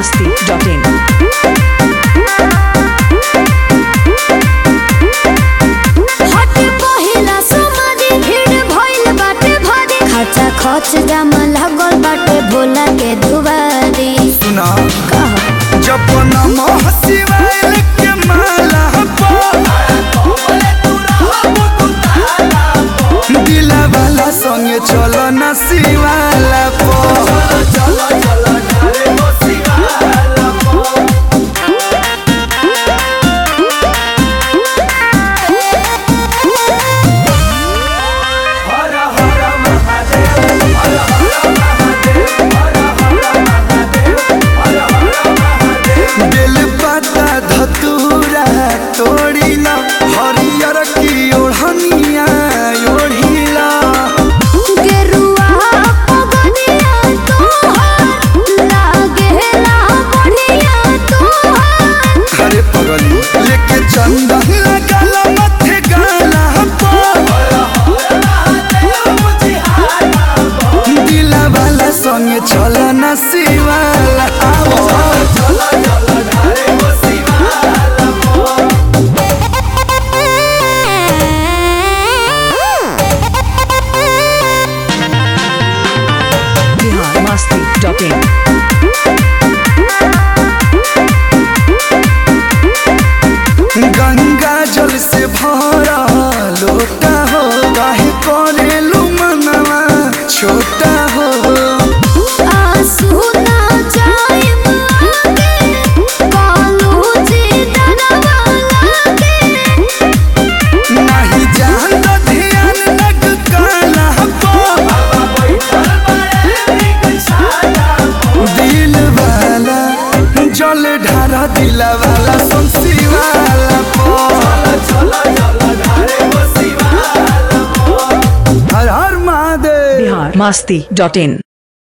masti.in. हटे पहिला समाधि भीड़ भइल बाटे भारी खर्चा खर्च जाम लागल बाटे भोला के दुबारी सुना कह जब नमः शिवाय के माला पो दिला वाला संगे चलो न शिवाला पो बेल पता धतूरा तोड़िला हरियर की ओढ़निया ओढ़िला गेरुआ पगनिया तोहार लागेला बढ़िया तोहार अरे पगली लेके चंदन लगाला मथे गाला पो दिला वाला संगे चलो न शिवाला आवो Bihar masti.in. गंगा जल से भरा लोटा हो काहे करेलू मनवा छोटा हो आंसू ना जाइम आगे कालू जी डरवा लागे नहीं जान तो ध्यान लग काला पो दिल वाला जल ढारा दिल वाला सुनसी वाला पो हर हर महादेव Bihar masti.in.